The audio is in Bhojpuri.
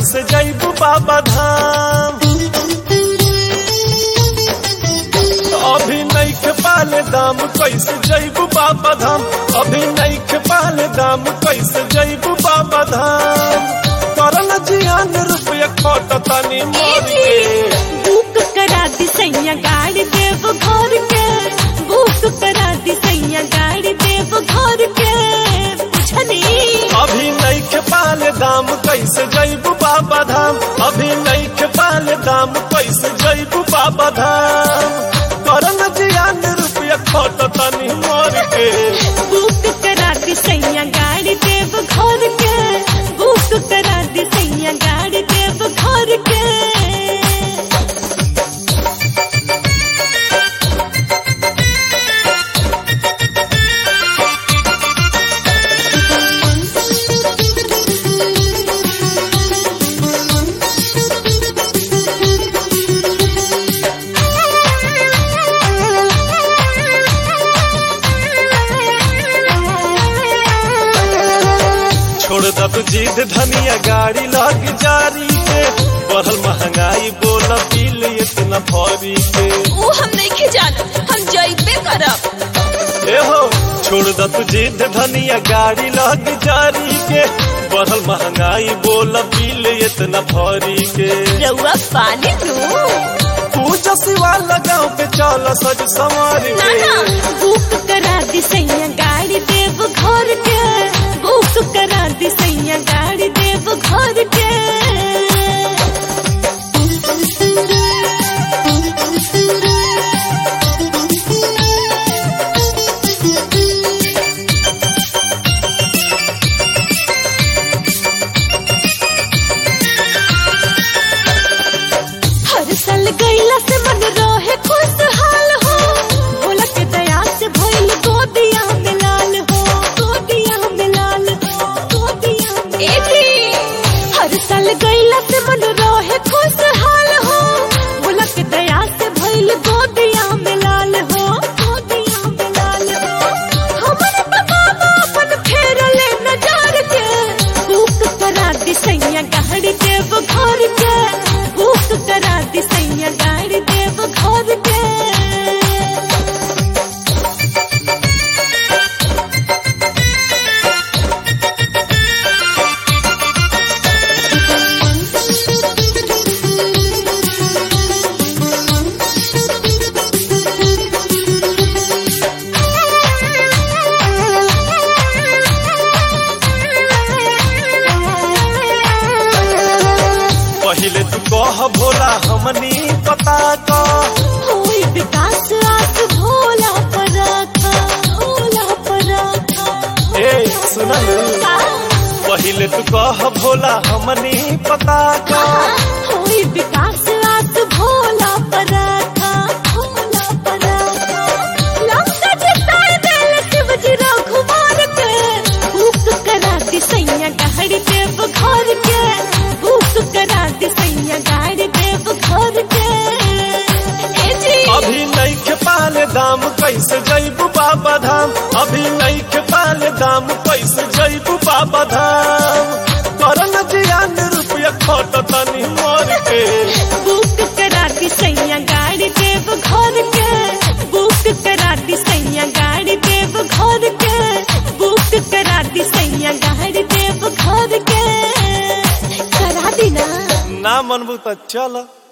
कैसे जैबू बाबा धाम अभी नहीं के पाले दाम कैसे जैबू बाबा धाम अभी नहीं के पाले दाम कैसे जैबू बाबा धाम करल जियान रुपया खोट तनी मोर के बुक करा दी सैया गाड़ी देव घर के बुक करा दी सैया गाड़ी देव घर के बुझनी अभी नहीं के पाले दाम कैसे जैबू बाबा धाम अभी नहीं के पाले दाम कैसे जैबू बाबा धाम करल जियान रुपया खोट तनी मोर के बुक करा दी सैया गाड़ी देव घर के बुक करा दी सैया गाड़ी देव घर के छोड़ दब जीद धनिया गाड़ी लग जारी के बढ़ल महंगाई बोल बिल इतना भरी के वो हम नहीं जाना हम जइबे करब ए हो छोड़ दब जीद धनिया गाड़ी लग जारी के बढ़ल महंगाई बोल बिल इतना भरी के रउआ पानी दू पूजा सिवा लगाओ पे चल सज संवार ना के ना बुक करा दी सैया गाड़ी देव घर के बुक करा दी सैया गाड़ी देव घर के हर साल गईला से मन रहे खुशहाल हो भोला के दया से भइल गोदिया में लाल हो गोदिया में लाल हो गोदिया में ए जी हर साल गईला से मन रहे खुशहाल हो भोला के दया से भइल गोदिया में लाल हो गोदिया में लाल हो हमर बाबा अपन फेरले नजार के बुक करा दी सैया गाड़ी देव घर के बुक करा दी सैया गाड़ी देव घर के पहिले तू कह भोला हमनी पता का होई विकास आस भोला पराखा भोला पराखा ए सुनल पहिले तू कह भोला हमनी पता का होई विकास आस भोला पराखा भोला पराखा लंका जिताए दिल शिवजी रघुमार के भूख करा दी सैया गाड़ी देव घर के भूख करा दी सैया गाड़ी देव घर के ए जी अभी नहीं के पाले दाम कैसे जैबू बाबा धाम अभी नहीं के पाले दाम कैसे जैबू बाबा धाम करन जियान रुपया खोट तनी मोर के बुक करा दी सैया गाड़ी देव घर के बुक करा दी सैया गाड़ी देव घर के बुक करा दी सैया गाड़ी देव घर के करा दी ना ना मनबू तो चल